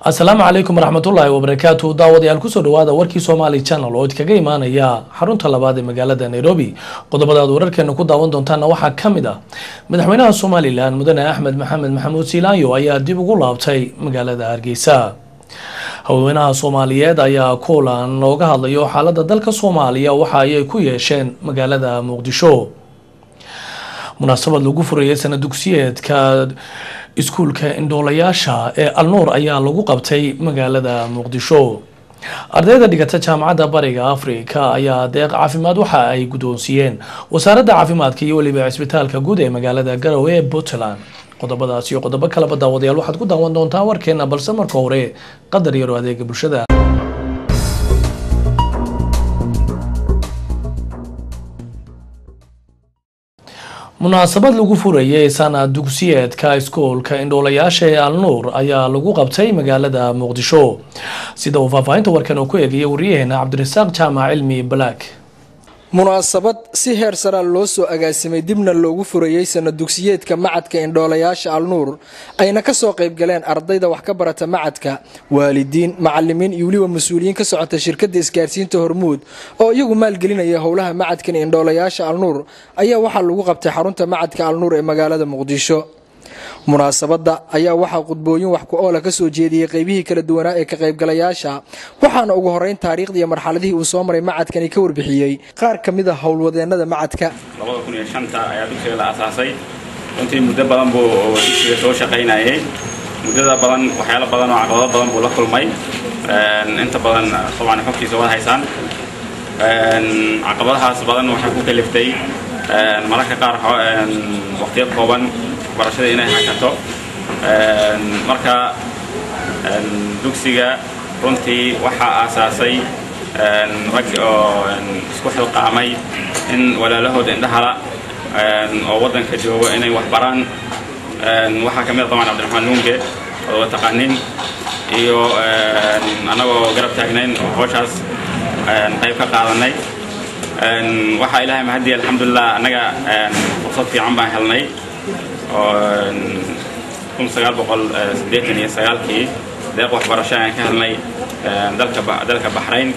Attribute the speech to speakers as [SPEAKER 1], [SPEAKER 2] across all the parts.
[SPEAKER 1] asalaamu calaykum waraxmatullaahi wabarakaatu daawadayaal kusoo dhawaada warkii somaali channel oo idkaga imaanaya xarunta labaad ee magaalada nairobi qodobadaad wararkeena ku daawan doontaana waxaa ka mid ah madaxweynaha somalilan mudane axmed maxamed maxamuud siilaanyo ayaa dib ugu laabtay magaalada hargeysa haweenaha soomaaliyeed ayaa kulan looga hadlayo xaalada dalka soomaaliya waxa ayay ku yeesheen magaalada muqdisho munaasabad lagu furayay sana dugsiyeedka iskuulka indhoolayaasha ee alnuur ayaa lagu qabtay magaalada muqdisho ardayda dhigata jaamacadda bariga afrika ayaa deeq caafimaad waxa ay guddoonsiiyeen wasaaradda caafimaadka iyo weliba cisbitaalka guud ee magaalada garowe ee puntland qodobadaas iyo qodobo kaleba daawadayaal waxaad ku daawan doontaan warkeena balse marka hore qadar yaro adeega bulshada munaasabad lagu furayay sana dugsiyeedka iskoolka indhoolayaasha ee alnuur ayaa lagu qabtay magaalada muqdisho sida uu faahfaahinta warkan uu ku eegayay wariyaheena cabdirasaaq jaamac cilmi black
[SPEAKER 2] munaasabad si heer saraa loo soo agaasimay dibna loogu furayey sana dugsiyeedka macadka indhoolayaasha alnuur ayna kasoo qaybgaleen ardayda wax ka barata macadka waalidiin macalimiin iyo weliba mas-uuliyiin ka socota shirkada isgaarsiinta hormuud oo iyagu maalgelinaya howlaha macadkan indhoolayaasha alnuur ayaa waxaa lagu qabtay xarunta macadka alnuur ee magaalada muqdisho munaasabadda ayaa waxaa khudbooyin wax ku oola kasoo jeediyey qeybihii kala duwanaa ee ka qaybgalayaasha waxaana ugu horeyn taariikhdii iyo marxaladihii uu soo maray macadkani ka warbixiyey qaar ka mid a howlwadeenada macadka
[SPEAKER 3] ayaa dugsiga la asaasay runtii muddo badan buu dugsiga soo shaqaynayay muddada badan waxyaalo badan oo caqabado badan buu la kulmay inta badan dabcan xogtiisa wada haysaan caqabadahaas badan waxay ku kaliftay mararka qaar waqtiyo kooban barashada inay hakato marka dugsiga runtii waxaa aasaasay rag oo isku xilqaamay in walaalahooda indhahala oo waddanka joogo inay wax baraan waxaa ka mid a daban cabdiraxmaan luunge oo taqaanin iyo annagoo garab taagnayn oo howshaas qayb ka qaadanay waxaa ilaahay mahadiya alxamdulilah annaga fursad fiican baan helnay oo kun sagaal boqol siddeetan iyo sagaalkii deeq waxbarasho ayaan ka helnay dalka dalka baxrayn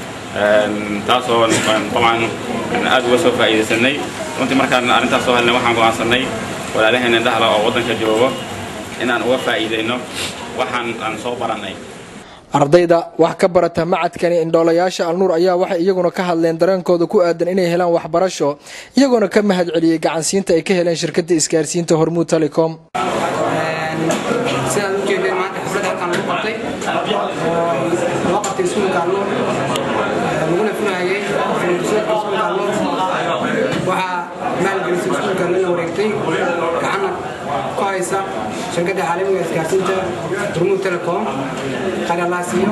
[SPEAKER 3] taasoo dabcan aad uga soo faa'iidaysanay runtii markaan arrintaas soo helnay waxaan go'aansanay walaalaheen indhahala oo waddanka joogo inaan uga faa'iidayno waxaan aan soo barannay
[SPEAKER 2] ardayda wax ka barata macadkani indhoolayaasha alnuur ayaa waxay iyaguna ka hadleen dareenkooda ku aadan inay helaan waxbarasho iyagoona ka mahad celiyey gacansiinta ay ka heleen shirkada isgaarsiinta hormuud telecom
[SPEAKER 4] sidaad ujeedeen maanta xaflad halkan lagu qabtay oo loo qabtay iskuulka alnuur laguna funayay fursadka iskuulka alnuur waxaa maalgelisay iskuulka lana wareegtay gacanna ku haysa shirkadda caalamiga isgaarsiinta hormuud telecom qalalaasiyo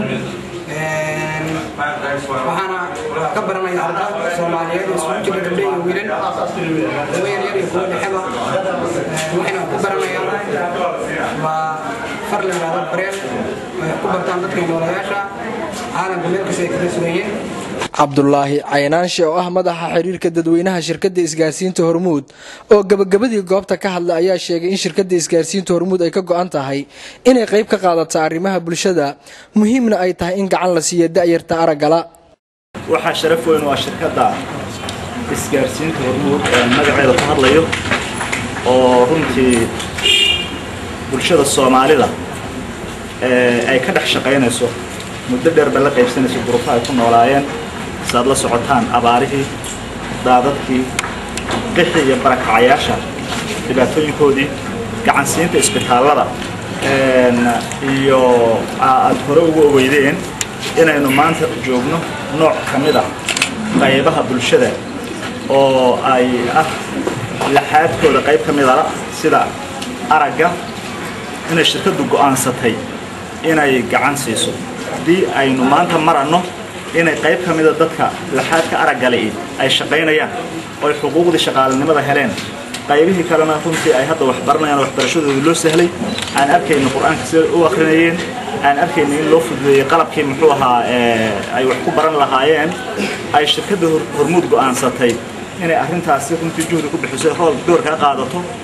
[SPEAKER 4] waxaana ka baranaya arda soomaaliyeed oo isugu jira gabdho iyo wiilal kuwa yaryar iyo kuwa dhexeba waxayna ku baranayaan waa far la yidhahdo bareel ay ku bartaan dadka noolayaasha caalamka meel kasta ay kaga sugayeen
[SPEAKER 2] cabdulaahi caynaanshe oo ah madaxa xiriirka dadweynaha shirkadda isgaarsiinta hormuud oo gabagabadii goobta ka hadla ayaa sheegay in shirkadda isgaarsiinta hormuud ay ka go-an tahay inay qayb ka qaadato arrimaha bulshada muhiimna ay tahay in gacan la siiyo da'yarta araggala
[SPEAKER 5] waxaa sharaf weyn waa shirkadda isgaarsiinta hormuud ee magaceeda ku hadlayo oo runtii bulshada soomaalida ay ka dhex shaqaynayso muddo dheerba la qaybsanayso duruufo ay ku noolaayeen saad la socotaan abaarihii daadadkii qixii iyo barakacayaasha dhibaatooyinkoodii gacansiinta isbitaallada iyo aad hore ugu ogeydeen inaynu maanta joogno nooc ka mid ah qaybaha bulshada oo ay ah laxaadkooda qayb ka mid a sida aragga inay shirkaddu go'aansatay inay gacan siiso haddii aynu maanta maranno inay qayb ka mida dadka laxaadka araggale ay shaqaynayaan oo ay xuquuqdii shaqaalanimada heleen qaybihii kalena runtii ay hadda wax baranayaan oo waxbarashadooda loo sahlay aan arkayna qur-aanka sida u akrinayeen aan arkayna in loo fududeeyey qalabkii muxuu ahaa ay wax ku baran lahaayeen ay shirkadda hormuud go'aansatay inay arrintaasi runtii juhdi ku bixiso hool door kaa qaadato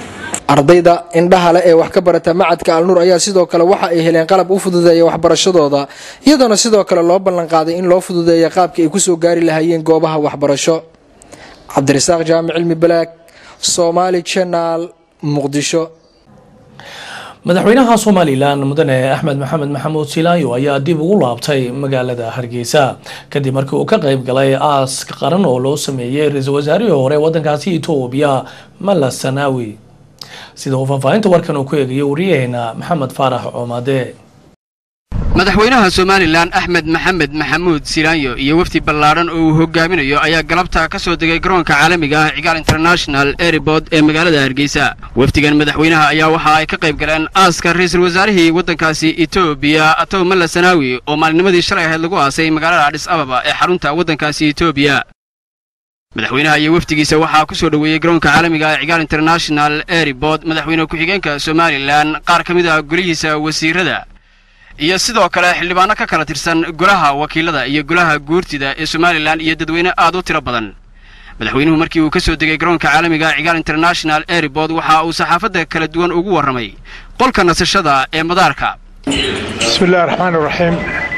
[SPEAKER 2] ardayda indhaha leh ee wax ka barata macadka alnuur ayaa sidoo kale waxa ay heleen qalab u fududeeya waxbarashadooda iyadoona sidoo kale loo ballanqaaday in loo fududeeya qaabka ay kusoo gaari lahaayeen goobaha waxbarasho cabdirasaaq jaamic cilmi balaag somaali janaal muqdisho
[SPEAKER 1] madaxweynaha somalilan mudane axmed maxamed maxamuud silaayo ayaa dib ugu laabtay magaalada hargeysa kadib markii uu ka qeyb galay aas qaran oo loo sameeyey ra-iisul wasaarihii hore wadankaasi etoobiya mala sanaawi sida uu faahfaahinta warkan uu ku eegayo wariyaheena maxamed faarax coomade
[SPEAKER 6] madaxweynaha somalilan axmed maxamed maxamuud silaanyo iyo wafdi ballaadhan oo uu hogaaminayo ayaa galabta ka soo degay garoonka caalamiga ah cigaal international airport ee magaalada hargeysa wafdigan madaxweynaha ayaa waxa ay ka qayb galeen aaska ra-iisul wasaarihii waddankaasi etoobiya atow malla sanaawi oo maalinimadii shalay ahayd lagu aasay magaalada adhis ababa ee xarunta waddankaasi etoobiya madaxweynaha iyo wafdigiisa waxaa ku soo dhoweeyey garoonka caalamiga ah cigaal international airport madaxweyne ku-xigeenka somalilan qaar ka mid ah golihiisa wasiirada iyo sidoo kale xildhibaano ka kala tirsan golaha wakiilada iyo golaha guurtida ee somalilan iyo dadweyne aad u tiro badan madaxweynuhu markii uu ka soo degay garoonka caalamiga cigaal international airport waxa uu saxaafadda kala duwan ugu warramay qolka nasashada ee madaarka
[SPEAKER 7] bismi illahi raxmaan iraxiim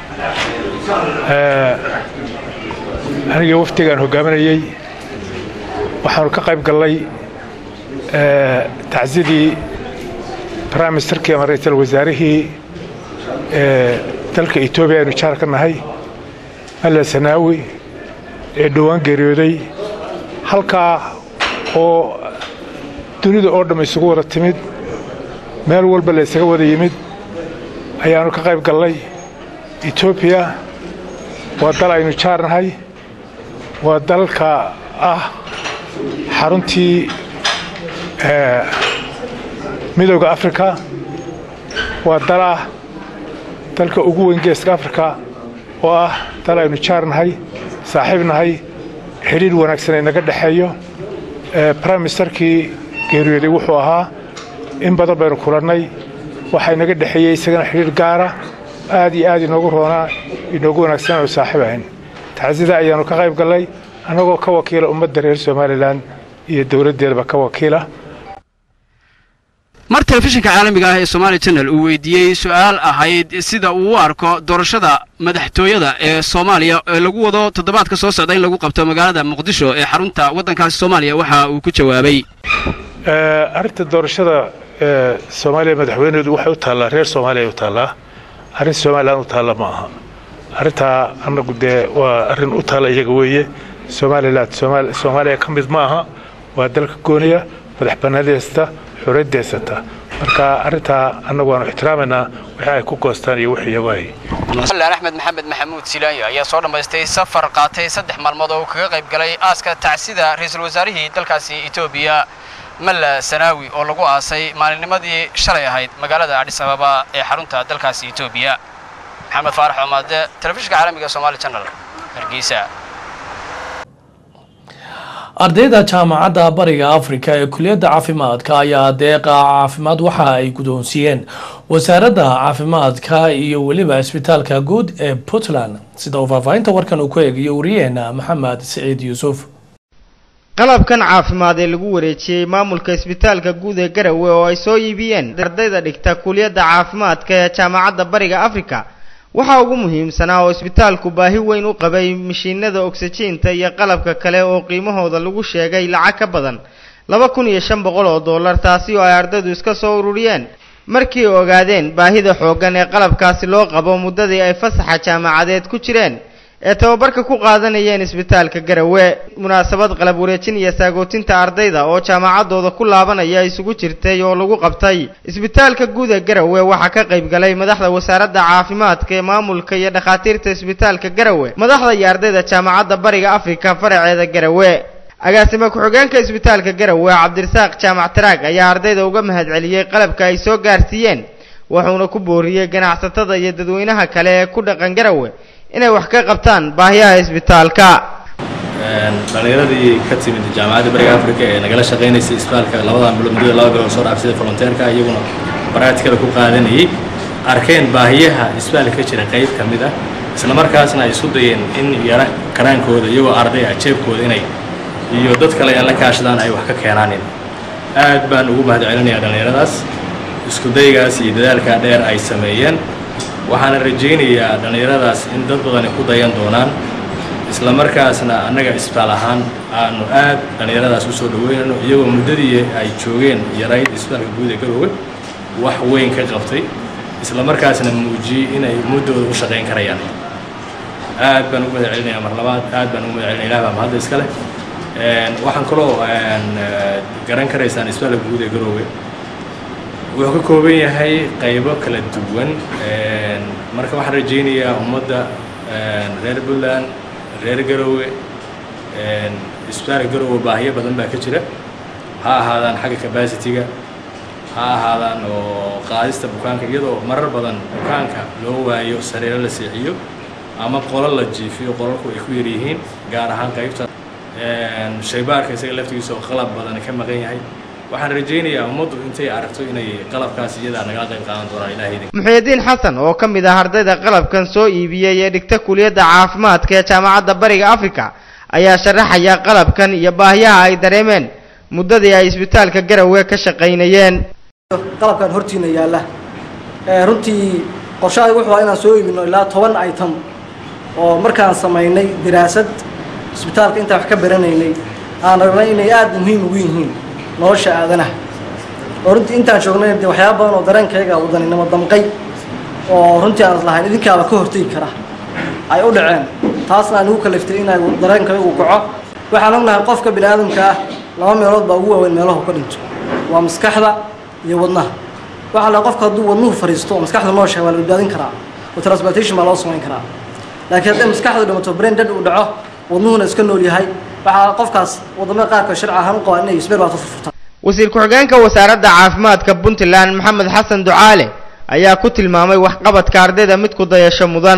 [SPEAKER 7] aniga wafdigaan hogaaminayey waxaanu ka qayb gallay tacsiyadii prime ministerkii ama ra-iisul wasaarihii dalka etoobiya aynu jaar ka nahay malla sanaawi ee dhowaan geeriyooday halkaa oo dunida oo dhamm isugu wada timid meel walba la isaga wada yimid ayaannu ka qayb gallay etoobiya waa dal aynu jaar nahay waa dalka ah xaruntii midooda afrika waa dal ah dalka ugu weyn geeska afrika oo ah dal aynu jaar nahay saaxiib nahay xidhiir wanaagsan ay naga dhexeeyo brime ministerkii geeriyooday wuxuu ahaa in badan baynu kulannay waxaa inaga dhexeeyey isagana xidhiir gaara aad iyo aad inoogu roonaa inoogu wanaagsan aanu saaxiib ahayn tacsida ayaannu ka qayb gallay annagoo ka wakiila ummadda reer somalilan iyo dowladdeedaba ka wakiila
[SPEAKER 6] mar telefishinka caalamiga ah ee somaali channel uu weydiiyey su-aal ahayd sida uu u arko doorashada madaxtooyada ee soomaaliya ee lagu wado toddobaadka soo socda in lagu qabto magaalada muqdisho ee xarunta waddankaasi soomaaliya waxa uu ku jawaabay
[SPEAKER 7] arrinta doorashada soomaaliya madaxweyneedu waxay u taallaa reer soomaaliya u taallaa arrin somalilan u taalla ma aha arrintaa annagu dee waa arrin u taalla iyaga weeye somalilan soomaaliya ka mid ma aha waa dalka gooniya madax bannaanideysta xuriyaddeysata marka arrintaa annagu waanu ixtiraamaynaa wixii ay ku goostaan iyo wixii yawaay
[SPEAKER 6] somalilan axmed maxamed maxamuud silaanyo ayaa soo dhammaystay safar qaatay saddex maalmood oo uu kaga qayb galay aaska tacsida ra-iisul wasaarihii dalkaasi etoobiya malla sanaawi oo lagu aasay maalinnimadii shalay ahayd magaalada adhis ababa ee xarunta dalkaasi etoobiya maxamed faarax oomaade telefishinka caalamiga somaali channel hargeysa
[SPEAKER 1] ardayda jaamacadda bariga afrika ee kuliyadda caafimaadka ayaa deeqa caafimaad waxa ay guddoonsiiyeen wasaaradda caafimaadka iyo weliba isbitaalka guud ee puntland sida uu faahfaahinta warkan uu ku eegayo wariyaheena maxamed siciid yuusuf
[SPEAKER 8] qalabkan caafimaad ee lagu wareejiyey maamulka isbitaalka guud ee garowe oo ay soo iibiyeen ardayda dhigta kuliyadda caafimaadka ee jaamacadda bariga afrika waxaa ugu muhiimsanaa oo isbitaalku baahi weyn u qabay mashiinada ogsajiinta iyo qalabka kale oo qiimahooda lagu sheegay lacag ka badan laba kun iyo shan boqol oo dollar taasi oo ay ardaydu iska soo ururiyeen markii ay ogaadeen baahida xooggan ee qalabkaasi loo qabo muddadii ay fasaxa jaamacadeed ku jireen ee tababarka ku qaadanayeen isbitaalka garowe munaasabad qalab wareejin iyo saagootinta ardayda oo jaamacaddooda ku laabanaya isugu jirtay oo lagu qabtay isbitaalka guud ee garowe waxaa ka qayb galay madaxda wasaaradda caafimaadka ee maamulka iyo dhakhaatiirta isbitaalka garowe madaxda iyo ardayda jaamacadda bariga afrika faraceeda garowe agaasime ku-xigeenka isbitaalka garowe cabdirasaaq jaamac taraag ayaa ardayda uga mahadceliyey qalabka ay soo gaarsiiyeen wuxuuna ku booriyey ganacsatada iyo dadweynaha kale ee ku dhaqan garowe inay wax ka qabtaan baahiyaha isbitaalka
[SPEAKER 9] dhallinyaradii ka timid jaamacadda bariga africa ee nagala shaqaynaysay isbitaalka labadan bilood muddada laba bilood soo dhaaf sida volonteerka iyaguna baraatikada ku qaadanayay arkeen baahiyaha isbitaalka ka jira qayb ka mid ah isla markaasna ay isu dayeen in yara karaankooda iyagoo arday ah jeebkooda inay iyo dad kale ay la kaashadaan ay wax ka keenaanin aad baan ugu mahad celinayaa dhallinyaradaas isku daygaas iyo dadaalkaa dheer ay sameeyeen waxaana rajaynayaa dhallinyaradaas in dad badani ku dayan doonaan isla markaasna annaga isbitaal ahaan aanu aad dhallinyaradaas u soo dhaweynayno iyagoo muddadii ay joogeen yarayd isbitaalka guud ee garoowe wax weyn ka qabtay isla markaasna muujiyey inay muddooda u shaqayn karayaan aad baan ugu mahad celinayaa mar labaad aad baan ugu mahad celinaya ilah baa mahadda iska leh waxaan kaloo garan karaysaan isbitaalka guud ee garoowe wuxuu ka kooban yahay qaybo kala duwan marka waxaan rajaynayaa ummadda reer puntland reer garoowe isbitaalka garoowe baahiyo badan baa ka jira ha ahaadaan xagga capacity-ga ha ahaadaan oo qaadista bukaanka iyadoo marar badan bukaanka loo waayo sareero la seexiyo ama qolo la jiifiyo qolalku ay ku yar yihiin gaar ahaan qaybta shaybaarka isaga laftigiisa oo qalab badan ka maqan yahay waxaan rajaynayaa ummaddu intay aragto inay qalabkaas iyadaa nagala qayb qaadan doonaan ilahay
[SPEAKER 8] muxyidiin xasan oo ka mid ah ardayda qalabkan soo iibiyey ee dhigta kuliyadda caafimaadka ee jaamacadda bariga africa ayaa sharaxaya qalabkan iyo baahiyaha ay dareemeen muddadii ay isbitaalka garowe ka shaqaynayeen
[SPEAKER 10] qalabkan hortiina yaalla runtii qorshahay wuxuu inaan soo iibino ilaa toban item oo markaan samaynay diraasad isbitaalka intaan wax ka baranaynay aan ragnay inay aada muhiim ugu yihiin nolosha aadanaha oo runtii intaan joognay dee waxyaaba badan oo dareenkayga wadaninimo damqay oo runtii aan islahayn idinkaaba ka hortegi kara ay u dhaceen taasna aan igu kaliftay inay dareenkaygu kaco waxaan ognahay qofka bini aadamka ah laba meelood baa ugu waaweyn meelahu ka dhinto waa maskaxda iyo wadnaha waxaa la qofka hadduu wadnuhu fariisto oo maskaxda nooshahay waa la badbaadin karaa oo transplantation baa loo samayn karaa laakiin hadday maskaxdu dhimato brain dead uu dhaco wadnuhuna iska nool yahay waxaa qofkaas wadamada qaarkood sharci ahaan u qabaa inay isbeer baad u furfurtaan
[SPEAKER 8] wasiir ku-xigeenka wasaaradda caafimaadka puntland maxamed xasan ducaale ayaa ku tilmaamay waxqabadka ardayda mid ku dayasho mudan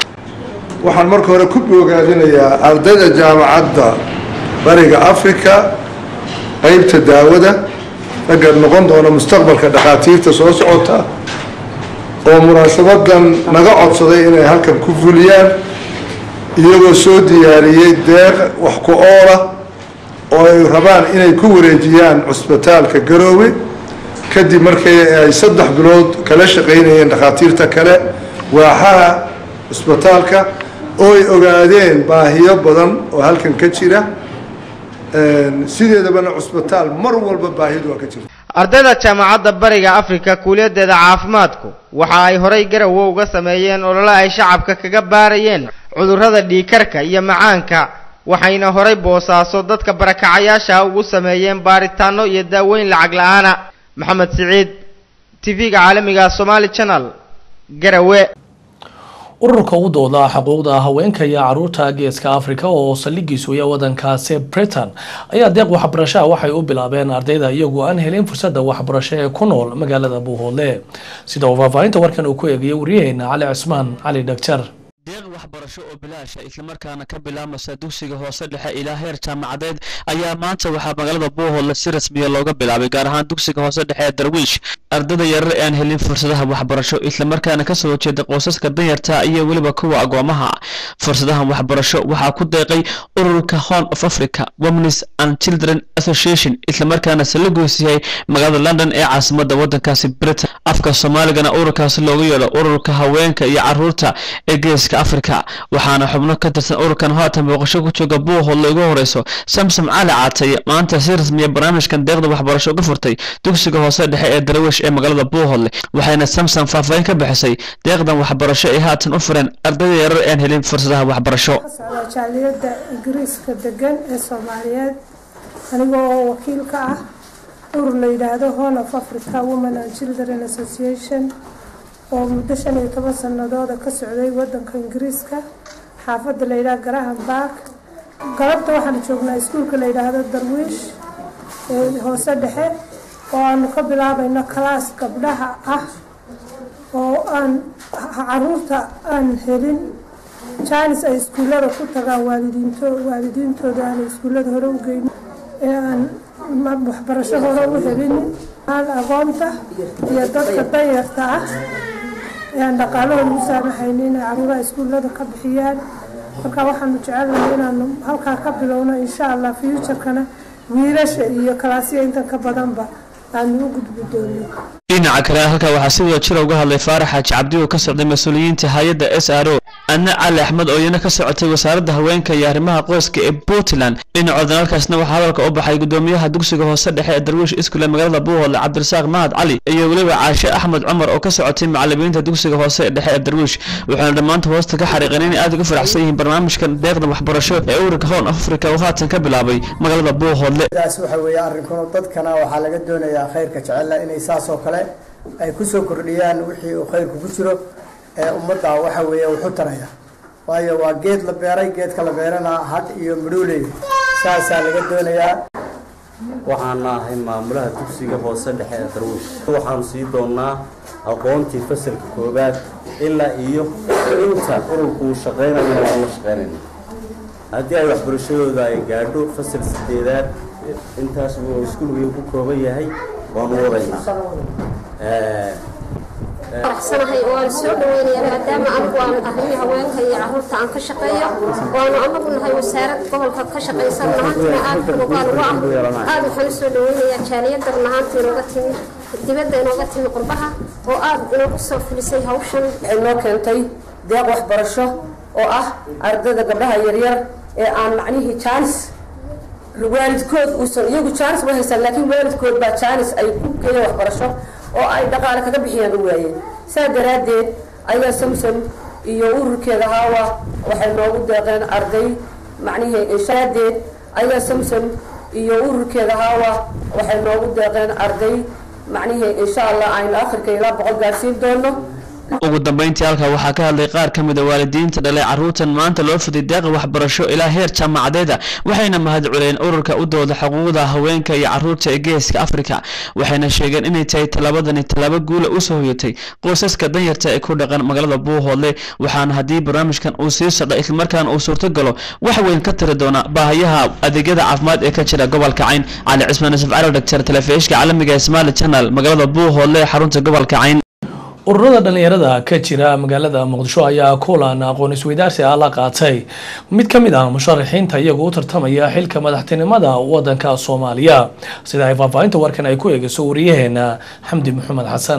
[SPEAKER 11] waxaan marka hore ku bogaadinayaa ardayda jaamacadda bariga africa qaybta daawada ragga noqon doona mustaqbalka dhakhaatiirta soo socota oo munaasabadan naga codsaday inay halkan ku fuliyaan iyagoo soo diyaariyey deeq wax ku oola oo ay rabaan inay ku wareejiyaan cusbitaalka garoowe kadib markii ay saddex bilood kala shaqaynayeen dhakhaatiirta kale waaxaha cusbitaalka oo ay ogaadeen baahiyo badan oo halkan ka jira sideedabana cusbitaal mar walba baahidu waa ka jirta
[SPEAKER 8] ardayda jaamacadda bariga africa kuuliyadeeda caafimaadku waxa ay horay garowe uga sameeyeen olole ay shacabka kaga baarayeen cudurrada dhiikarka iyo macaanka waxayna horay boosaaso dadka barakacayaasha ugu sameeyeen baaritaano iyo daaweyn lacag la-aana maxamed siciid tv-ga caalamiga somaali channel garowe
[SPEAKER 1] ururka u dooda xuquuqda haweenka iyo caruurta geeska africa oo saldhigiisu iyo wadankaasi britain ayaa deeq waxbarashaha waxay u bilaabeen ardayda iyagoo aan helin fursadda waxbarasho ee ku nool magaalada buuhoodle sida uu faahfaahinta warkan uu ku eegayay waryaheena cali cismaan cali dhagjar
[SPEAKER 12] deeq waxbarasho oo bilaasha islamarkaana ka bilaabmasa dugsiga hoose dhexe ilaa heer jaamacadeed ayaa maanta waxaa magaalada buuhoodle si rasmiya looga bilaabay gaar ahaan dugsiga hoose dhexe ee darwiish ardada yarar ee aan helin fursadaha waxbarasho islamarkaana kasoo horjeeda qoysaska danyarta iyo weliba kuwa agoomaha fursadahan waxbarasho waxaa ku deeqay ururka horn of africa womens and children association islamarkaana salagoos yahay magaalada london ee caasimada wadankaasi britain afka soomaaligana ururkaasi looga yeedho ururka haweenka iyo caruurta ee geeska africa waxaana xubno ka tirsan ururkan haatan booqasho ku jooga buuhoodle ugu horeyso samsom cali caataye maanta si rasmiya barnaamijkan deeqda waxbarasho uga furtay dugsiga hoose dhexe ee darwiish ee magaalada buuhoodle waxayna samsom faahfaahin ka bixisay deeqdan waxbarasho ay haatan u fureen ardayda yarar aan helin fursadaha waxbarasho
[SPEAKER 13] socdaa jaaliyadda ingiriiska degan ee soomaaliyeed aniga oo wakiil ka ah urur la yidhaahdo horn of africa women and children association oo muddo shan iyo toban sanadooda ka socday wadanka ingiriiska xaafadda la yidhaha graham bark galabta waxaanu joognaa iskuulka la yidhaahdo darwiish ee hoose dhexe oo aanu ka bilaabayno kalaas gabdhaha ah oo aan caruurta aan helin jaanis ay iskuullada ku tagaan waalidiinto waalidiintooda aanay iskuullada hore u geynin ee aan waxbarasho hore u helin aan aqoonta iyo dadka danyarta ah ee aan dhaqaalahooda u saamaxaynin inay caruuraha iskuullada ka bixiyaan marka waxaanu jecelnahay inaanu halkaa ka bilowno insha allah futurekana wiilasha iyo kalaasya intan ka badanba aanu u gudbi doono
[SPEAKER 12] dhinaca kale halkaa waxaa si wada jira uga hadlay faarax xaaji cabdi oo ka socday mas-uuliyiinta hay-adda s r o adna cali axmed oo iyana ka socotay wasaaradda haweenka iyo arrimaha qoyska ee puntland dhinacoodan halkaasna waxaa hadalka u baxay gudoomiyaha dugsiga hoose dhexe ee darwiish iskule magaalada buuhoodle cabdirasaaq mahad cali iyo weliba caashe axmed cumar oo ka socotay macalimiinta dugsiga hoose dhexe ee darwiish waxaana dhammaanta hoosta ka xariiqeen inay aad uga faraxsan yihiin barnaamijkan deeqda waxbarasho ee ururka hoon afrika oo haatan ka bilaabay magaalada buuhoodle
[SPEAKER 14] taas waxa weeye arrinkuna dadkana waxaa laga doonayaa khayrka jecela inay saas oo kale ay kusoo kordhiyaan wixii uu khayrku ku jiro ee ummadda waxa weeye wuxu taraya waayo waa geed la beeray geedka la beerana had iyo midhooley saasaa laga doonayaa
[SPEAKER 15] waxaana ahay maamulaha dugsiga hoose dhexe ee darwiish waxaanu sii doonnaa aqoontii fasalka koowaad ilaa iyo inta ururku uu shaqaynayana waan la shaqaynayna haddii ay waxbarashadooda ay gaadho fasal sideedaad intaas uu iskuulkii ku kooban yahay waanu wadayna
[SPEAKER 16] faraxsanahay oo aan soo dhaweynaya maadaama anigu aan ahay haweenka iyo caruurta aan ka shaqeeyo waanu anagu nahay wasaarad gobolka ka shaqaysan nahantina aad unugaan ugu ah aad waxaan usoo dhaweynayaa jaaliyadda nahaanta inooga timi dibadda inooga timi qurbaha oo aad inoogu soo filisay hawshan
[SPEAKER 17] waxay noo keentay deeq waxbarasho oo ah ardayda gabdhaha yaryar ee aan macnihii jaanis waalidkood uusan iyagu jaanis ma haysan laakiin waalidkood baa jaanis ay ku geeyeen waxbarasho oo ay dhaqaale kaga bixiyaan u waayeen saa daraaddeed ayaa samsom iyo ururkeeda haawa waxay noogu deeqeen arday macnihii shaadeed ayaa samsom iyo ururkeeda haawa waxay noogu deeqeen arday macnihii insha allah aynu akhirka ilaa boqol gaadhsiin doono
[SPEAKER 12] ugu dambeyntii halkaa waxaa ka hadlay qaar ka mid a waalidiinta dhalay carruurtan maanta loo fiday deeqa waxbarasho ilaa heer jaamacadeeda waxayna mahad culeen ururka u dooda xuquuqda haweenka iyo carruurta ee geeska afrika waxayna sheegeen inay tahay tallaabadani tallaabo guula usoo hoyatay qoysaska danyarta ee ku dhaqan magaalada buuhoodle waxaana haddii barnaamijkan uu sii socdo islamarkaana uu suurtogalo wax weyn ka tiri doona baahayaha adeegyada caafimaad ee ka jira gobolka cayn cali cismaan yusuf cali dhagtar telefishka caalamiga ee somali channel magaalada buuhoodle ee xarunta gobolka cayn
[SPEAKER 1] ururada dhalinyarada ka jira magaalada muqdisho ayaa kulan aqoon isweydaarsi ah la qaatay mid ka mid ah musharaxiinta iyagu u tartamaya xilka madaxtinimada wadanka soomaaliya sida ay faahfaahinta warkan ay ku eegayso wariyaheena xamdi maxamed xasan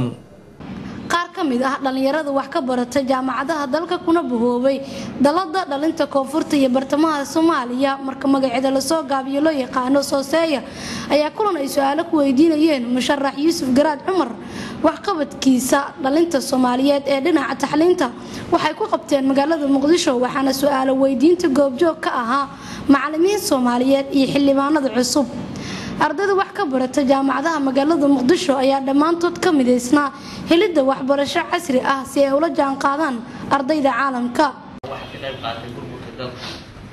[SPEAKER 18] qaar ka mid ah dhallinyarada wax ka barata jaamacadaha dalka kuna bahoobay dalada dhalinta koonfurta iyo bartamaha soomaaliya marka magaceeda lasoo gaabiyo loo yaqaano sooseeya ayaa kulan ay su-aalo ku weydiinayeen musharax yuusuf garaad cumar waxqabadkiisa dhalinta soomaaliyeed ee dhinaca taxliinta waxay ku qabteen magaalada muqdisho waxaana su-aalo weydiinta goobjoog ka ahaa macalimiin soomaaliyeed iyo xildhibaanada cusub ardayda wax ka barata jaamacadaha magaalada muqdisho ayaa dhammaantood ka midaysnaa helidda waxbarasho casri ah si ay ula jaanqaadaan ardayda caalamka
[SPEAKER 19] waxa ka qayb qaatay burburka dalka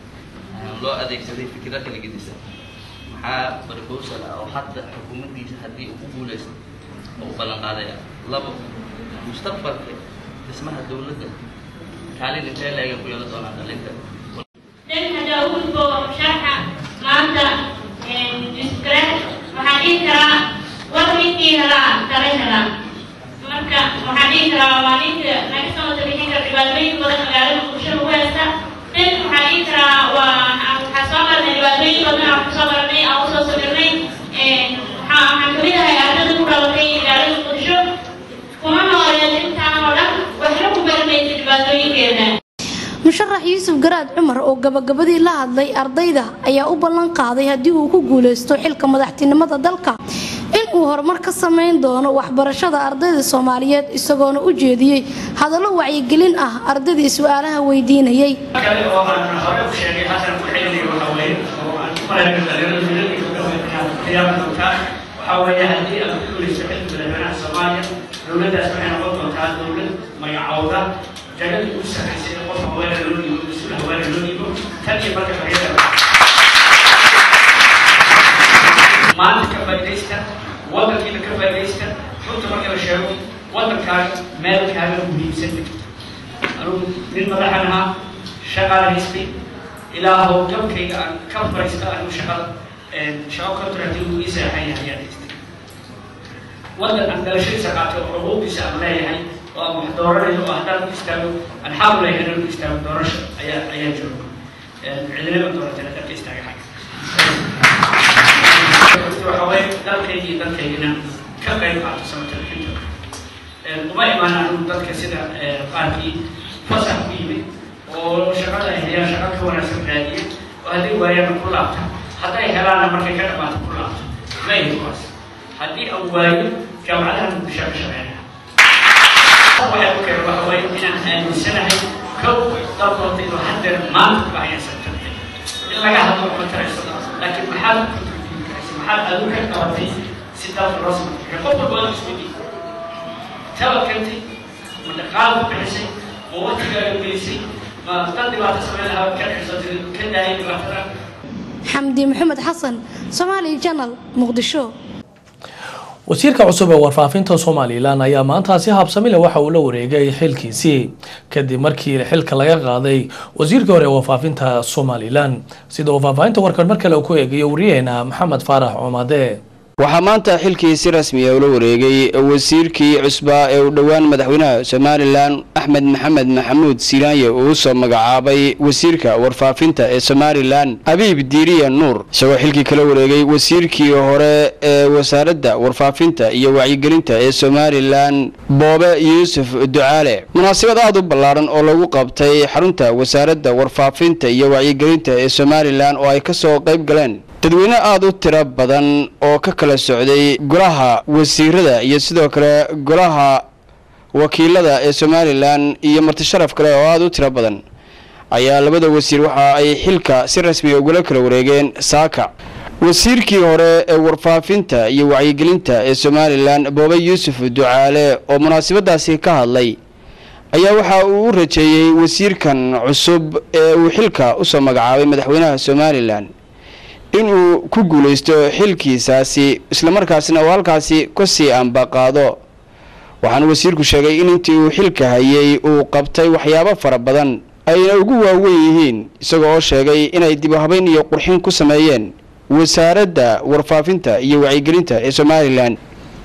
[SPEAKER 19] loo adeegsaday fikiro kala gedisan maxaa proposal ah oo hadda xukuumaddiisa haddii uu ku guuleysto oo u ballan qaadaya labo mustaqbalka dhismaha dowladda kaalin intee leega ku yeelan doonaa dhalinta
[SPEAKER 20] dhanka daawudbo sharxa maanta iskale waxaan dhihi karaa war ninkii helaa kala helaa marka waxaan dhihi karaa waa ninka naga soo wada bixin kara dhibaatooyin badan magaalada muqdisho lagu haysta dhan waxaan dhihi karaa waa waxaa soo marnay dhibaatooyin badan aan kusoo baranay aan usoo sabirnay waxaa waxaan kamid ahay ardada ku dhalatay magaalada muqdisho kuma nooleed intaan oo dhan waxna ku baranaysa dhibaatooyinkeeda
[SPEAKER 18] musharax yuusuf garaad cumar oo gabagabadii la hadlay ardayda ayaa u ballan qaaday haddii uu ku guuleysto xilka madaxtinimada dalka in uu horumar ka sameyn doono waxbarashada ardayda soomaaliyeed isagoona u jeediyey hadallo wacyigelin ah ardaydii su-aalaha weydiinayay
[SPEAKER 21] kale oo aan hore u sheegay xasan ku xilliga waxa weeye oo aan ku malayna dhalinyarada qiyaama doontaa waxaa weeye haddii aad ku guuleyso xilka madaxweynaha soomaaliya dowladdaas waxay noqon doontaa dowlad magacowda jagada ugu sarreysay qof haweena loo dhiibo mas-uul haweena loo dhiibo tan iyo marka xorriyada maanta ka faa'iidaysta waddankiina ka faa'iidaysta runta marka la sheego waddankaaga meelkaaga muhiimsan anugu nin madaxan ahaa shaqaala haystay ilaa howlgabkayga aan ka fariista anigu shaqada shaqo contracting uu ii seexan yahay ayaan haystay waddan aan dhalashadiisa qaatay oo xuquuqdiisa aan leeyahay oo aan wax dooranayo oo haddaan u istaago aan xaq u leeyahay inaan u istaago doorasho ayaa ayaa jooga cidinaba dooratay haddaan ka istaaga xagga runtii waxa waaye dalkayga iyo dalkayga inaan ka qayb qaato samatalxinta uma imaan anigu dadka sida qaarkii fasax ku yimid oo shaqada ay hayaan shaqa ka wanaagsan raadiyay oo hadday waayaana ku laabta hadday helaanna markay ka dhamaato ku laabto ma ihi kuwaas haddii aan waayo jaamacadaha muqdisho ka shaqeynaya waxay ku keenay waxa waaye inaan aaminsanahay kow dalkoota inuu haddeer maanta ku hayaan samatalxin in laga hadlo ma tarayso laakiin maxaad ku turjumi karaysa maxaad adigu ka qabatay si dalka loo samatalxiyo qof walba waa isku dhiib tabakartay ma dhaqaal ku bixisay ma waqtigaaga gelisay ma dad dhibaato samayn lahaa ka xisatay ka daayay dhibaatada
[SPEAKER 18] xamdi maxamed xasan somaali janal muqdisho
[SPEAKER 1] wasiirka cusub ee warfaafinta somalilan ayaa maanta si habsamile waxa uu la wareegay xilkiisii kadib markii xilka laga qaaday wasiirkii hore ee warfaafinta somalilan sida uu faahfaahinta warkan mar kale uu ku eegayo wariyaheena maxamed faarax coomade
[SPEAKER 6] waxaa maanta xilkii si rasmi ah ula wareegay wasiirkii cusbaa ee u dhowaan madaxweynaha somalilan axmed maxamed maxamuud silaanye uu usoo magacaabay wasiirka warfaafinta ee somalilan abiib diiriya nuur isagoo xilkii kala wareegay wasiirkii hore ee wasaaradda warfaafinta iyo wacyigelinta ee somalilan boobe yuusuf ducaale munaasabad aad u ballaaran oo lagu qabtay xarunta wasaaradda warfaafinta iyo wacyigelinta ee somalilan oo ay kasoo qayb galeen dadweyne aada u tiro badan oo ka kala socday golaha wasiirada iyo sidoo kale golaha wakiilada ee somalilan iyo martisharaf kale oo aada u tiro badan ayaa labada wasiir waxa ay xilka si rasmiga ugula kala wareegeen saaka wasiirkii hore ee warfaafinta iyo wacyigelinta ee somalilan boobe yuusuf ducaale oo munaasabadaasi ka hadlay ayaa waxa uu u rajeeyey wasiirkan cusub ee uu xilka usoo magacaabay madaxweynaha somalilan inuu ku guulaysto xilkiisaasi islamarkaasina uu halkaasi kasii ambaqaado waxaana wasiirku sheegay in intii uu xilka hayay uu qabtay waxyaabo fara badan ayna ugu waaweyn yihiin isagoo oo sheegay inay dib u habeyn iyo qurxin ku sameeyeen wasaaradda warfaafinta iyo wacyigelinta ee somalilan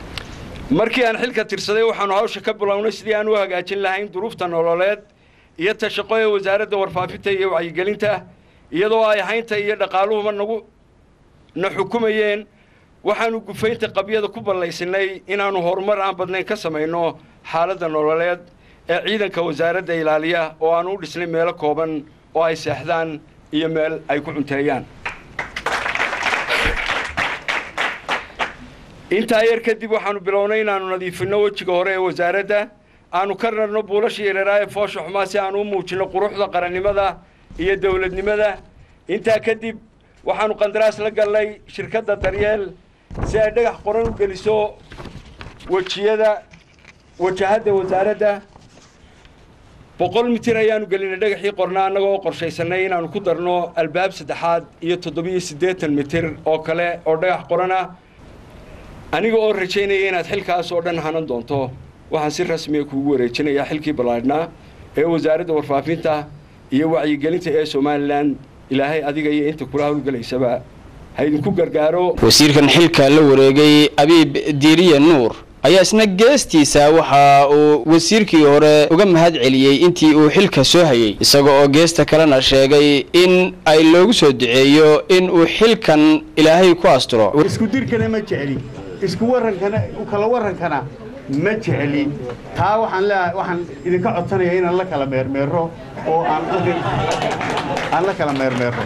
[SPEAKER 3] markii aan xilka tirsaday waxaanu hawsha ka bilownay sidii aan u hagaajin lahayn duruufta nololeed iyo ta shaqo ee wasaaradda warfaafinta iyo wacyigelinta iyadoo ay haynta iyo dhaqaaluhuba nagu na xukumayeen waxaanu gufaynta qabyada ku ballaysanay inaannu horumar aan badnayn ka samayno xaaladda nololeed ee ciidanka wasaaradda ilaaliya oo aanu u dhisnay meelo kooban oo ay seexdaan iyo meel ay ku cunteeyaan intaa yar kadib waxaanu bilownay inaannu nadiifinno wejiga hore ee wasaaradda aanu ka rarno buulasha yareeraa ee foosha xumaa si aanu u muujinno quruxda qarannimada iyo dowladnimada intaa kadib waxaanu qandaraas la gallay shirkadda daryeel si ay dhagax qoran u geliso wejiyada wajahadda wasaaradda boqol mitir ayaanu gelinay dhagaxii qornaa annagoo oo qorshaysanay inaanu ku darno albaab saddexaad iyo toddobiyo siddeetan mitir oo kale oo dhagax qorana aniga oo rajaynaya inaad xilkaas oo dhan hanan doonto waxaan si rasmiga kuugu wareejinayaa xilkii ballaadhnaa ee wasaaradda warfaafinta iyo wacyigelinta ee somalilan ilaahay adiga iyo inta kula hawlgelaysaba ha idinku gargaaro
[SPEAKER 6] wasiirkan xilka la wareegay abiib diiriya nuur ayaa isna geestiisa waxa uu wasiirkii hore uga mahad celiyey intii uu xilka soo hayay isaga oo geesta kalena sheegay in ay loogu soo duceeyo in uu xilkan ilaahay ku asturo
[SPEAKER 22] isku dirkana ma jecli isku warankana kala warankana ma jecli taa waxaan leeyahay waxaan idinka codsanaya inaan la kala meermeero oo aan aan la kala meermeero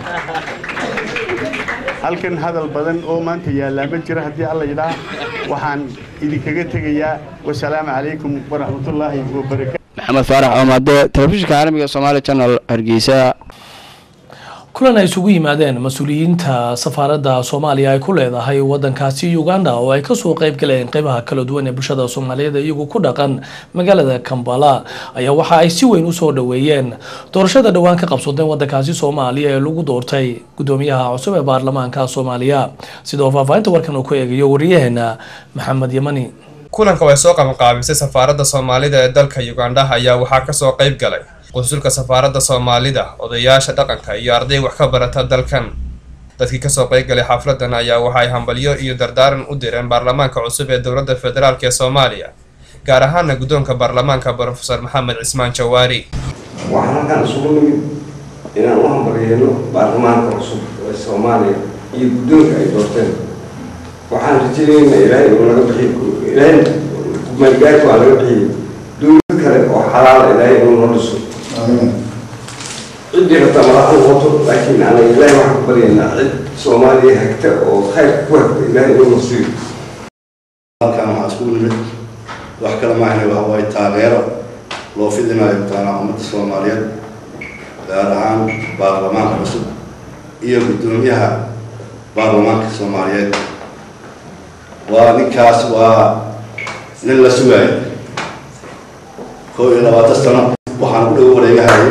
[SPEAKER 22] halkan hadal badan oo maanta yaallaa ma jira haddii alla yidhaah waxaan idinkaga tegayaa wasalaamu calaykum waraxmatullaahi wabarakaatu
[SPEAKER 6] maxamed faarax oomade telefishinka caalamiga somaali channel hargeysa
[SPEAKER 1] kulan ay isugu yimaadeen mas-uuliyiinta safaaradda soomaaliya ay ku leedahay wadankaasi uganda oo ay kasoo qayb galeen qeybaha kala duwan ee bulshada soomaaliyeed iyagu ku dhaqan magaalada kambala ayaa waxa ay si weyn usoo dhaweeyeen doorashada dhowaan ka qabsadeen wadankaasi soomaaliya ee lagu doortay gudoomiyaha cusub ee baarlamaanka soomaaliya sidoo faahfaahinta warkan uu ku eegayo wariyaheena maxamed yamani
[SPEAKER 23] kulanka oo ay soo qabanqaabisay safaaradda soomaalida ee dalka uganda ayaa waxaa kasoo qayb galay qunsulka safaaradda soomaalida odayaasha dhaqanka iyo arday wax ka barata dalkan dadkii kasoo qayb galay xafladan ayaa waxaay hambalyo iyo dardaaran u direen baarlamaanka cusub ee dowladda federaalk ee soomaaliya gaar ahaana guddoonka baarlamaanka brofesor maxamed cismaan jawaari
[SPEAKER 24] waxaan halkaan isugu nimid inaan u hambalyeeno baarlamaanka cusub ee soomaaliya iyo guddoonka ay doorteen waxaan rajaynaynaa ilaahay inuu naga bixiyo ilaahay kumeelgaarka waa naga bixiyo dowlad kale oo xalaala ilaahay inuu noo dhiso ciddii rabtaa madaxa noqoto laakiin anaga ilaahay waxaan ku baryaynaa cid soomaaliya hagta oo khayr ku hagta ilaahay inuu nasiiyo
[SPEAKER 2] halkan waxaa isku nimid wax kale maahne waxa waaye taageero loo fidinayo mataanaa ummadda soomaaliyeed gaar ahaan baarlamaanka cusub iyo guddoomiyaha baarlamaanka soomaaliyeed waa ninkaas waa nin la sugaayo koo iyo labaatan sano waxaan ku dhow wareegahayay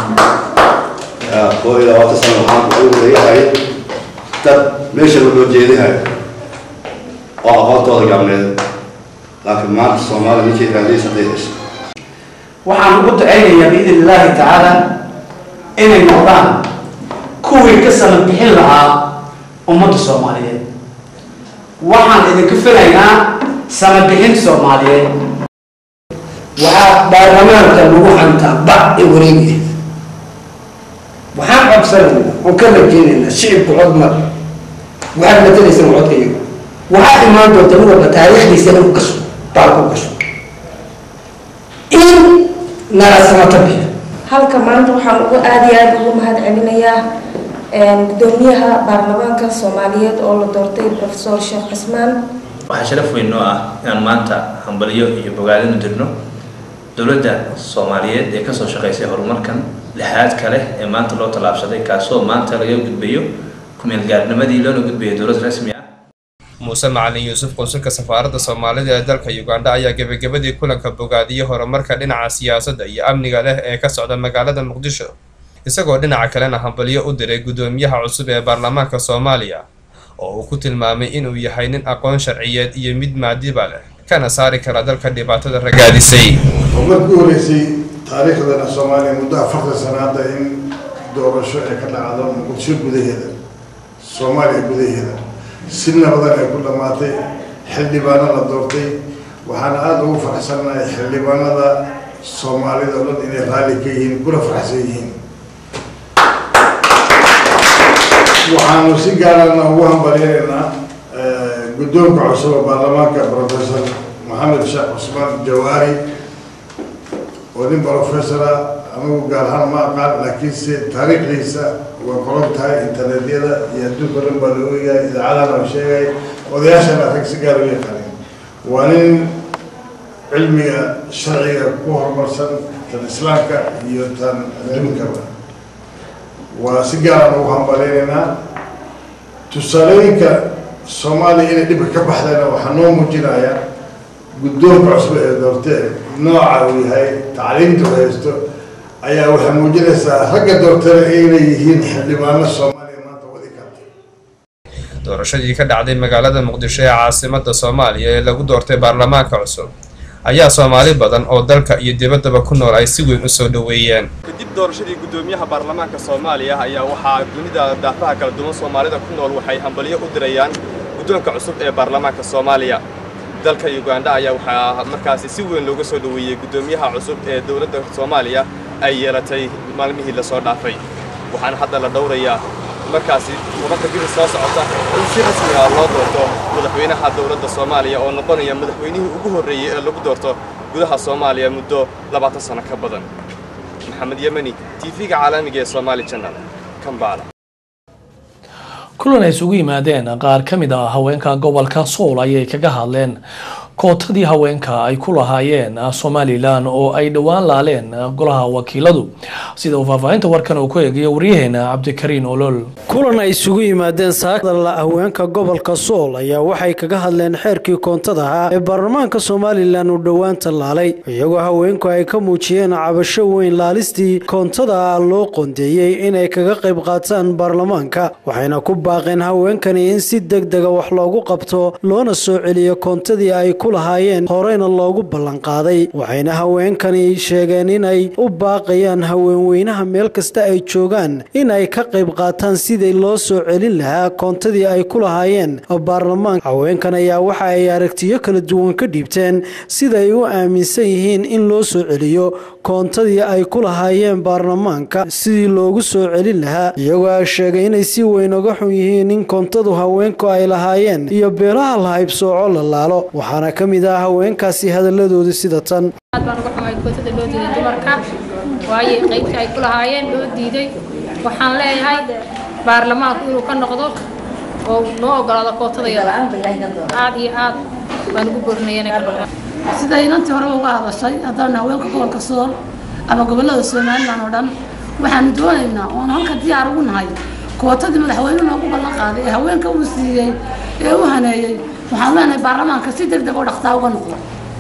[SPEAKER 2] koo iyo labaatan sano waxaan ku dhow wareegahayay dad meesha loo jeedihayo oo aqoontooda gacmeed laakiin maanta soomaaliya ninkay raadiyay saddex hesho
[SPEAKER 4] waxaan ugu ducaynayaa biidn illaahi tacaala inay noqdaan kuwii ka salan bixin lahaa ummadda soomaaliyeed waxaan idinka filaynaa sanabixin soomaaliyeed
[SPEAKER 5] waxaa baarlamaanka lagu hantaa bac ee wareegaya waxaan codsanaynaa oon ka rajaynaynaa shicibku cod mar waxaad matalaysaan codka iyaga waxaa imaan doonta mid walba taariikhdiisa inuu gasho baal ku gasho in nala samata bixiyo
[SPEAKER 7] halka maanta waxaan ugu aada iyo aada ugu mahad celinayaa gudoomiyaha baarlamaanka soomaaliyeed oo la doortay profesor sheekh cismaan
[SPEAKER 25] waxaa sharaf weyn noo ah inaan maanta hambalyo iyo bogaadin u dirno dowladda soomaaliyeed ee kasoo shaqaysay horumarkan lixaad kale ee maanta loo tallaabsaday kaasoo maanta laga gudbayo kumeelgaarnimadii loona gudbayo dowlad rasmi ah
[SPEAKER 23] muuse macalin yuusuf qunsulka safaaradda soomaalida ee dalka ugandha ayaa gebagabadii kulanka bogaadiyey horumarka dhinaca siyaasadda iyo amniga leh ee ka socda magaalada muqdisho isagoo dhinaca kalena hambalyo u diray guddoomiyaha cusub ee baarlamaanka soomaaliya oo uu ku tilmaamay inuu yahay nin aqoon sharciyeed iyo mid maadiba leh kana saari kara dalka dhibaatada ragaadisay
[SPEAKER 11] umad ku horeysay taariikhdana soomaaliya muddo afartan sano hadda in doorasho ay ka dhacdo muqdisho gudaheeda soomaaliya gudaheeda si nabadan ay ku dhammaatay xildhibaano la doortay waxaana aada ugu faraxsanahay xildhibaanada soomaalida o dhan inay raalli ka yihiin kuna faraxsan yihiin waxaanu si gaarana ugu hambalyaynaa guddoonka cusub ee baarlamaanka professor maxamed sheekh cusmaan jawaari oo nin professora anigu gaar ahaan ma aqaan laakiinse taariikhdiisa waa qoran tahay internetyada iyo adduunka dhan baa loo eegaya idaacadana la sheegay odayaashana rag si gaar u yaqaanin waa nin cilmiga sharciga ku horumarsan tan islaamka iyo tan adduunkaba waa si gaaraan ugu hambaleynaynaa tusaalooyinka soomaaliya inay dhibka ka baxdayna waxaa noo muujinaya guddoonka cusub ee doortee nooca uu yahay tacliimta u haysto ayaa waxay muujinaysaa ragga doortana inay yihiin xildhibaano soomaaliya maanta wadi karta
[SPEAKER 23] doorashadii ka dhacday magaalada muqdisho ee caasimada soomaaliya ee lagu doortay baarlamaanka cusub ayaa soomaali badan oo dalka iyo dibaddaba ku nool ay si weyn u soo dhoweeyeen kadib doorashadii guddoomiyaha baarlamaanka soomaaliya ayaa waxaa dunida daafaha kala duwan soomaalida ku nool waxay hambalyo u dirayaan guddoonka cusub ee baarlamaanka soomaaliya dalka ugandha ayaa waxaa markaasi si weyn looga soo dhoweeyey guddoomiyaha cusub ee dowladda soomaaliya ay yeelatay maalmihii lasoo dhaafay waxaana hadda la dhowrayaa markaasi tobanka biri soo socota in si rasmi ah loo doorto madaxweynaha dowladda soomaaliya oo noqonaya madaxweynihii ugu horreeyey ee lagu doorto gudaha soomaaliya muddo labaatan sano ka badan maxamed yemani tv-ga caalamiga ee somaali channel kambala
[SPEAKER 1] kulan ay isugu yimaadeen qaar ka mid ah haweenka gobolka sool ayay kaga hadleen kootadii haweenka ay ku lahaayeen somalilan oo ay dhowaan laaleen golaha wakiiladu sida uu faahfaahinta warkan uu ku eegayo waryaheena cabdikariin olol
[SPEAKER 26] kulan ay isugu yimaadeen saakadala haweenka gobolka sool ayaa waxay kaga hadleen xeerkii koontada ahaa ee baarlamaanka somalilan uu dhowaanta laalay iyagoo haweenku ay ka muujiyeen cabasho weyn laalistii koontada loo qoondeeyey inay kaga qayb qaataan baarlamaanka waxayna ku baaqeen haweenkani in si deg dega wax loogu qabto loona soo celiyo koontadii ay ku ku lahaayeen horeyna loogu ballanqaaday waxayna haweenkani sheegeen inay u baaqayaan haweenweynaha meel kasta ay joogaan in ay ka qayb qaataan sidii loo soo celin lahaa koontadii ay ku lahaayeen baarlamaanka haweenkan ayaa waxa ay aragtiyo kala duwan ka dhiibteen siday u aaminsan yihiin in loo soo celiyo koontadii ay ku lahaayeen baarlamaanka sidii loogu soo celin lahaa iyagoo sheegay inay si weyn uga xun yihiin in koontadu haweenku ay lahaayeen iyo beelaha la haybsooco la laalo waxaana ka mid ah haweenkaasi hadaladooda sida tan
[SPEAKER 8] aad baan uga xumahay kootada loo diiday dumarka waayo qaybtii ay ku lahaayeen loo diiday waxaan leeyahay baarlamaanku inuu ka noqdo oo noo ogolaado kootada yada aad iyo aad baan ugu borinaya
[SPEAKER 9] sida inantii hore uga hadashay haddaan haweenka gobolka sool ama gobolada somalilan oo dhan waxaanu doonaynaa oon halka diyaar ugu nahay kootadii madaxweyne noogu ballan qaaday ee haweenka uu siiyey ee u haneeyey waxaan leenahay baarlamaanka si deg deg oo dhaqtaa uga noqdo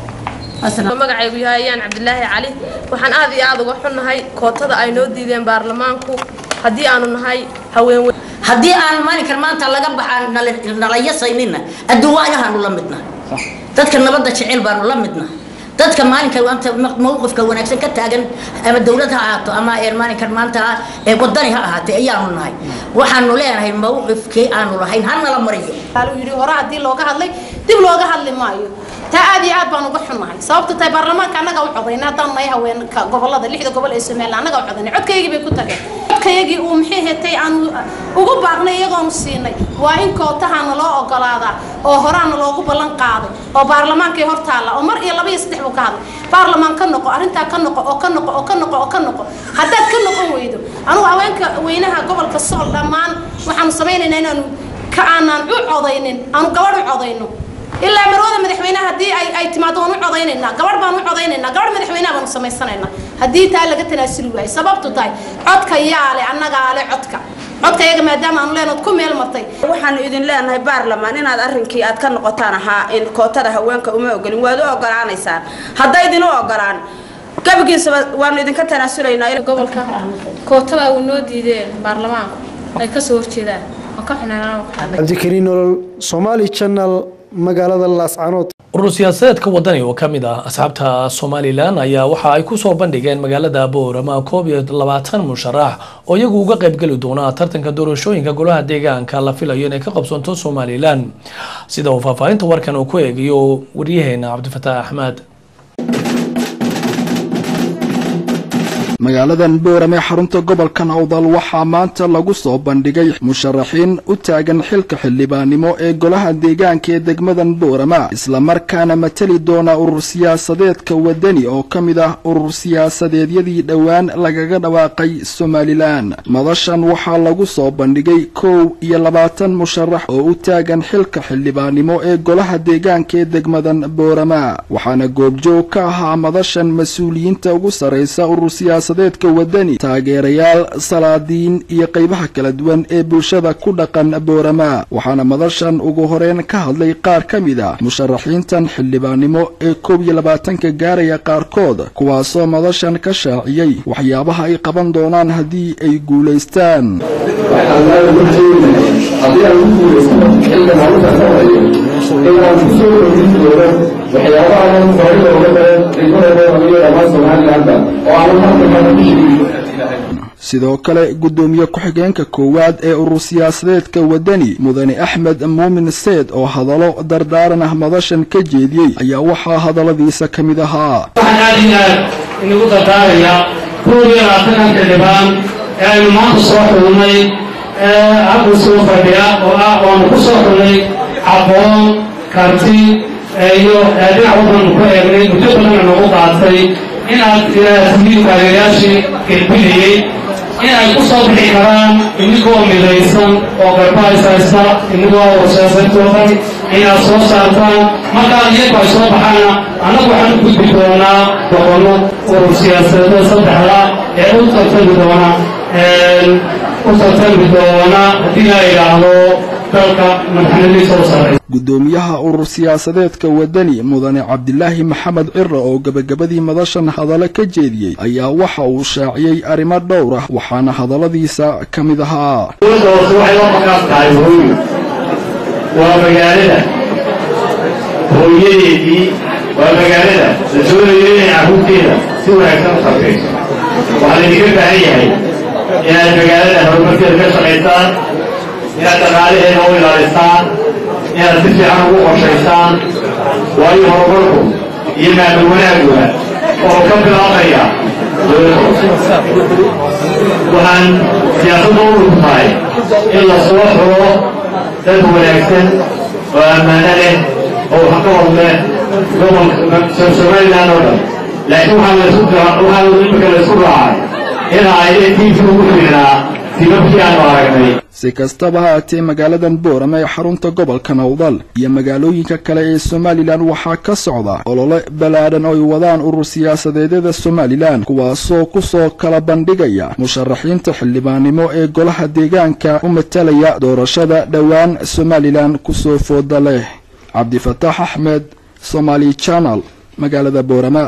[SPEAKER 10] magacaygu yahay ayaan cabdilaahi cali waxaan aad iyo aad uga xunnahay kootada ay noo diideen baarlamaanku haddii aanu nahay haween
[SPEAKER 13] haddii aan maalinkan maanta laga baxaan nalayasayninna adduuwaayahaanu la midna dadka nabadda jecel baanu la midna dadka maalinka maanta mowqifka wanaagsan ka taagan ama dowlad ha ahaato ama maalinkan maanta ee wadani ha ahaatee ayaanu nahay waxaanu leenahay mowqifkii aanu lahayn hanala mariyo
[SPEAKER 9] yidhi hore haddii looga hadlay dib looga hadli maayo taa aad iyo aad baan uga xunnahay sababta tahay baarlamaanka annaga u codayna haddaan nahay haweenka gobolada lixda gobol ee somaliland annaga u codaynay codkaygii bay ku tageen codkayagii uu maxay hetay aanu ugu baaqnay iyagoonu siinay waa in kootahaana loo ogolaadaa oo horaana loogu ballan qaaday oo baarlamaankay hor taalla oo mar iyo laba iyo saddex buu ka hadlay baarlamaan ka noqo arrintaa ka noqo oo ka noqo oo ka noqo oo ka noqo haddaad ka noqon weydo anugu haweenka weynaha gobolka sool dhammaan waxaanu samaynaynaa inaanu ka aanaan u codaynin aanu gabadh u codayno ilaa marwada madaxweynaha haddii ay ay timaado waan u codaynaynaa gabadh baan u codaynaynaa gabadh madaxweynaha baanu samaysanaynaa haddii taa laga tanaasuli waayo sababtu tahay codka yaale annagaa le codka codka iyaga maadaama aanu leenaad ku meel martay
[SPEAKER 14] waxaanu idin leenahay baarlamaan inaad arrinkii aad ka noqotaan ahaa in kootada haweenka uma ogolin waad u ogolaanaysaan hadday idin u ogolaan gabagiisaba waanu idinka tanaasulaynaa
[SPEAKER 8] gobolka kootada uu noo diideen baarlamaanku ay ka soo horjeedaan waan ka xunaanaa
[SPEAKER 26] cabdikariin nolol somaali channel magaalada laascanood
[SPEAKER 1] urur siyaasadeedka wadani oo ka mid ah asxaabta somalilan ayaa waxa ay kusoo bandhigeen magaalada boorama koob iyo labaatan musharax oo iyagu uga qaybgeli doona tartanka doorashooyinka golaha deegaanka la filayo inay ka qabsanto somalilan sida uu faahfaahinta warkan uu ku eegayo waryaheena cabdifataax axmed
[SPEAKER 15] magaaladan boorame xarunta gobolka awdal waxaa maanta lagu soo bandhigay musharaxiin u taagan xilka xildhibaannimo ee golaha deegaanka ee degmadan boorama islamarkaana matali doona urur siyaasadeedka wadani oo ka mid ah urur siyaasadeedyadii dhowaan lagaga dhawaaqay somalilan madashan waxaa lagu soo bandhigay kow iyo labaatan musharax oo u taagan xilka xildhibaannimo ee golaha deegaanka ee degmadan boorama waxaana goobjoog ka ahaa madashan mas-uuliyiinta ugu sarraysa urur siyaasa deedka wadani taageerayaal salaadiin iyo qaybaha kala duwan ee bulshada ku dhaqan boorama waxaana madashan ugu horeyn ka hadlay qaar ka mid ah musharaxiintan xildhibaannimo ee koob iyo labaatanka gaaraya qaarkood kuwaasoo madashan ka shaaciyey waxyaabaha ay qaban doonaan haddii ay guulaystaan sidoo kale guddoomiye ku-xigeenka koowaad ee urur siyaasadeedka wadani mudane axmed muumin seed oo hadallo dardaaran ah madashan ka jeediyey ayaa waxaa hadalladiisa ka mid ahaa
[SPEAKER 27] waxaan aad iyo aad inagu dardaarayaa koob iyo labaatankan xildhibaan ee aynu maanta soo xulnay ee halkan soo fadhiya oo ah waanu ku soo xulnay aqoon karti iyo dhinac wadanu ku eegnay muddo badanna nagu qaatay inaad tihiin taageerayaashii gelbinayey in ay ku soo bixi karaan inigoo midaysan oo garbahays haysta inigoo warsiyaasadoodan inaad soo saartaan markaa iyagu ay soo baxaana annagu waxaan u gudbi doonaa boqollo urur siyaasadeeda saddexda ee u tartami doona u tartami doona haddii la yidhaahdo dalka madaxnimadiisa u sarraysa
[SPEAKER 15] guddoomiyaha urur siyaasadeedka wadani mudane cabdilaahi maxamed cira oo gebagabadii madashan hadallo ka jeediyey ayaa waxa uu shaaciyey arrimo dhowr ah waxaana hadalladiisa ka mid ahaa
[SPEAKER 27] dowladda hoose waxay la maqaas tahay hooyo waa magaalada hooyadeedii waa magaalada la doonayo inay carruurteeda si wanaagsan u tarbiyayso waxaa laydinka baahan yahay inaad magaalada horumarkeeda ka shaqaysaan inaad dhaqaalaheeda u ilaalisaan inaad si fiican ugu qorshaysaan waayo horumarku iyo maamul wanaaguga oo ka bilaabaya waxaan siyaasadda u dhulku tahay in la soo xuro dad wanaagsan oo ammaano leh oo waxqabad leh gobolka somaliland oo dhan laakiin waxaa laisku waxaa imika laisku raacay in ay tiifi ugu fiicnaa tibabkii aanu aragnay
[SPEAKER 15] si kastaba ha haatee magaaladan boorama ee xarunta gobolka nowdal iyo magaalooyinka kale ee somalilan waxaa ka socda olole ballaadhan oo ay wadaan urur siyaasadeedyada somalilan kuwaasoo kusoo kala bandhigaya musharaxiinta xildhibaannimo ee golaha deegaanka u matalaya doorashada dhowaan somalilan kusoo fooda leh cabdifataax axmed somaali janal magaalada boorama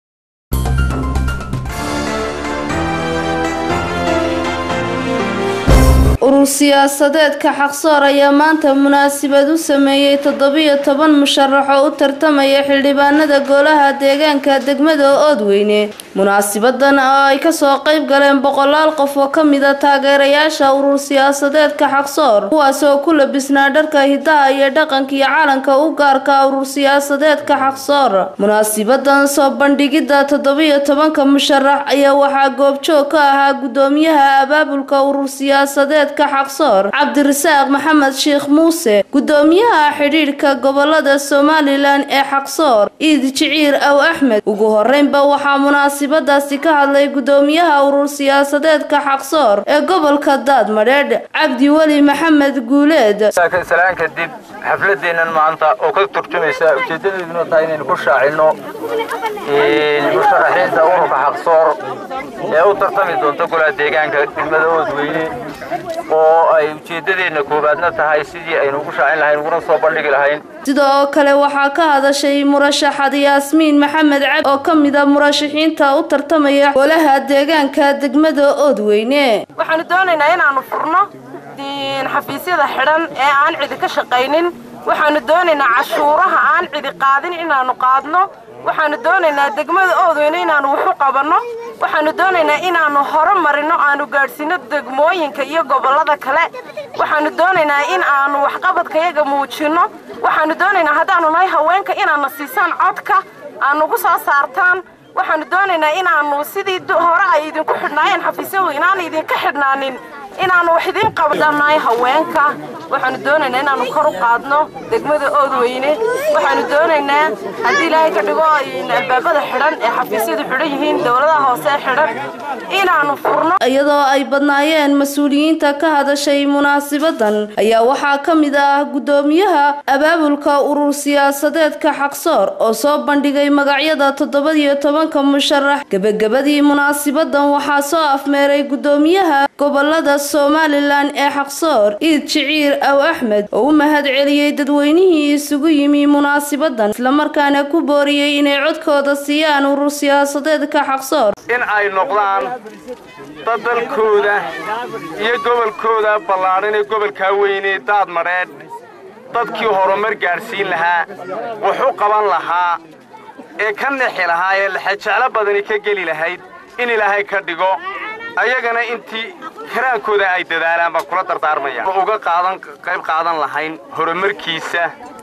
[SPEAKER 12] urur siyaasadeedka xaqsoor ayaa maanta munaasabad u sameeyey toddobiyo toban musharax oo u tartamaya xildhibaanada golaha deegaanka degmada oodweyne munaasibadan oo ay kasoo qayb galeen boqolaal qof oo kamida taageerayaasha urur siyaasadeedka xaqsoor kuwaas oo ku labisnaa dharka hidaha iyo dhaqanka iyo calanka u gaarka urur siyaasadeedka xaqsoor munaasibadan soo bandhigidda toddobiyo tobanka musharax ayaa waxaa goobjoog ka ahaa gudoomiyaha abaabulka urur siyaasadeedka xaqsoor cabdirasaaq maxamed sheekh muuse gudoomiyaha xidhiidhka gobolada somalilan ee xaqsoor iid jiciir aw axmed ugu horeynba waxaa munaasibadaasi ka hadlay gudoomiyaha urur siyaasadeedka xaqsoor ee gobolka daadmadheedh cabdi weli maxamed guuleed
[SPEAKER 16] salaan kadib xafladeennan maanta oo ka turjumaysa ujeedadeeduna tahay inaynu ku shaacino musharaxiinta ururka xaqsoor ee u tartami doonta golaha deegaanka degmada oodweyne oo ay ujeedadeenna koowaadna tahay sidii aynu ugu shaacin lahayn uguna soo bandhigi lahayn
[SPEAKER 12] sida oo kale waxaa ka hadashay murashaxad yaasmiin maxamed cabdi oo ka mida murashaxiinta u tartamaya golaha deegaanka degmada oodweyne
[SPEAKER 17] waxaanu doonaynaa inaanu furno xafiisyada xidhan ee aan cidi ka shaqaynin waxaanu doonaynaa cashuuraha aan cidi qaadin inaanu qaadno waxaanu doonaynaa degmada oodweyne inaanu waxu qabanno waxaanu doonaynaa inaanu horumarino aanu gaadhsiino degmooyinka iyo gobollada kale waxaanu doonaynaa in aanu waxqabadkayaga muujinno waxaanu doonaynaa haddaanu nahay haweenka inaadna siisaan codka aanugu soo saartaan waxaanu doonaynaa inaanu sidii hore ay idinku xidhnaayeen xafiisyadu inaana idinka xidhnaanin inaanu wax idiin qabdanahay haweenka waxaanu doonaynaa inaanu kor u qaadno degmada oodweyne waxaanu doonaynaa haddii ilaahay ka dhigo albaabada xidhan ee xafiisyadu xidhan yihiin dowladaha hoose ee xidhan inaanu furno
[SPEAKER 12] iyadoo ay badnaayeen mas-uuliyiinta ka hadashay munaasibadan ayaa waxaa ka mid ah gudoomiyaha abaabulka urur siyaasadeedka xaqsoor oo soo bandhigay magacyada toddobadiyo tobanka musharax gebagabadii munaasibadan waxaa soo afmeeray gudoomiyaha gobolada somalilan ee xaqsoor iid jiciir aw axmed oo u mahad celiyey dadweynihii isugu yimi munaasibadan islamarkaana ku booriyey inay codkooda siiyaan urur siyaasadeedka xaqsoor
[SPEAKER 16] in ay noqdaan dad dalkooda iyo gobolkooda ballaadhan ee gobolkaa weynee daad madheedh dadkii horumar gaadhsiin lahaa wax u qaban lahaa ee ka nexi lahaa ee laxajeclo badani ka geli lahayd in ilaahay ka dhigo ayagana intii karaankooda ay dadaalaan baan kula dardaarmaya uga qaadan qayb qaadan lahayn horumarkiisa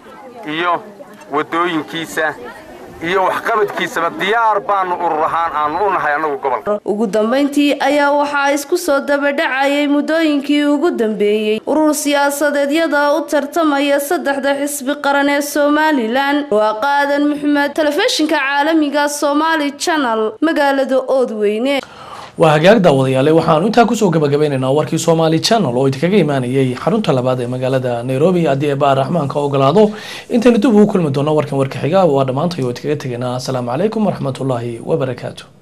[SPEAKER 16] iyo waddooyinkiisa iyo waxqabadkiisaba diyaar baanu urur ahaan aanu u nahay annagu gobolka
[SPEAKER 12] ugu dambayntii ayaa waxaa isku soo dabadhacayay muddooyinkii ugu dambeeyey urur siyaasadeedyada u tartamaya saddexda xisbi qaran ee somalilan waa qaadan maxamed telefishinka caalamiga somaali channel magaalada oodweyne
[SPEAKER 1] waa hagaag daawadayaale waxaanu intaa kusoo gabagabeynaynaa warkii somaali channel oo idinkaga imaanayay xarunta labaad ee magaalada nairobi haddii eebaa raxmaanka ogolaado intaynu dib ugu kulmi doono warkan warka xiga waa dhammaantay oo idinkaga tegaynaa asalaamu calaykum waraxmatullaahi wabarakaatu